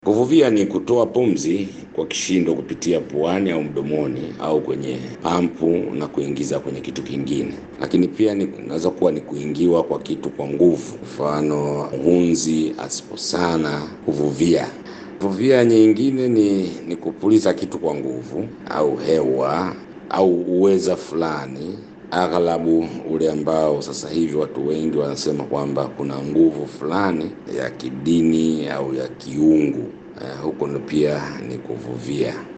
Kuvuvia ni kutoa pumzi kwa kishindo kupitia puani au mdomoni au kwenye pampu na kuingiza kwenye kitu kingine, lakini pia ni inaweza kuwa ni kuingiwa kwa kitu kwa nguvu, mfano hunzi asiposana kuvuvia. Kuvuvia nyingine ni, ni kupuliza kitu kwa nguvu au hewa au uweza fulani aghalabu ule ambao sasa hivi watu wengi wanasema kwamba kuna nguvu fulani ya kidini au ya kiungu. Uh, huko ndo pia ni kuvuvia.